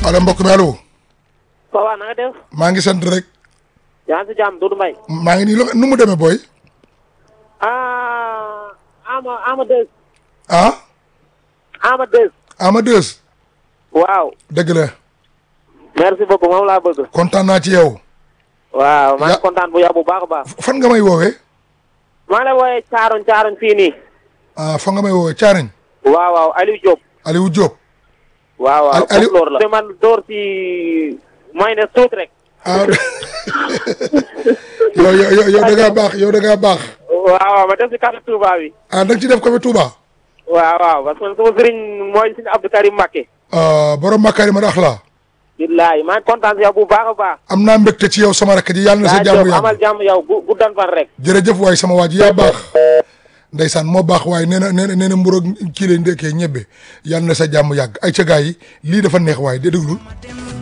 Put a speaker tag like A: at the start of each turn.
A: allo mbokk mi allo
B: Papa na nga def.
A: maa ngi sant rek
B: yaa ngi si jàmm Doudou Mbaye.
A: maa ngi nii lu nu mu demee booy
B: ah Ama Ama Deus.
A: ah
B: Ama Deus.
A: ama deux
B: waaw.
A: dëgg la
B: merci beaucoup moom laa bëgg.
A: kontaan naa ci yow
B: waaw maa
A: Ya-
B: ngi kontaan bu yow bu baax a baax.
A: fan nga may woowee
B: maa ngi lay wooyee Caaroñ Caaroñ fii nii.
A: ah fan nga may woowee caariñ
B: waaw waaw Aliou Diop.
A: Aliou Diop
B: waaw waaw
A: Al- Aliou-
B: foofu loolu la. te man door si mooy ne tuuti rek.
A: ah yow yow yow yow da ngaa baax yow da ngaa baax
B: waaw waaw ma def si carte Touba bi.
A: ah da nga ci def ko fi Touba
B: waaw waaw parce que man sama sëriñ mooy suñu Abdou Karim Mbacké.
A: ah borom Makarima Axlaa
B: billaay maa ngi kontaan si yow bu baax a baax.
A: am naa mbégte ci yow sama rakk ji yàlla na sa
B: yaa
A: jàmm
B: Diop amal
A: yàgg
B: jàmm yow gu guddan fan rek.
A: jërëjëf waay sama waa ji yaa baax ndeysaan moo baax waaye nee na nee na nee na mburoog kii lay ndekkee ñebbe yàlla na sa jàmm yàgg ay ca gaa yi lii dafa neex waaye de déglul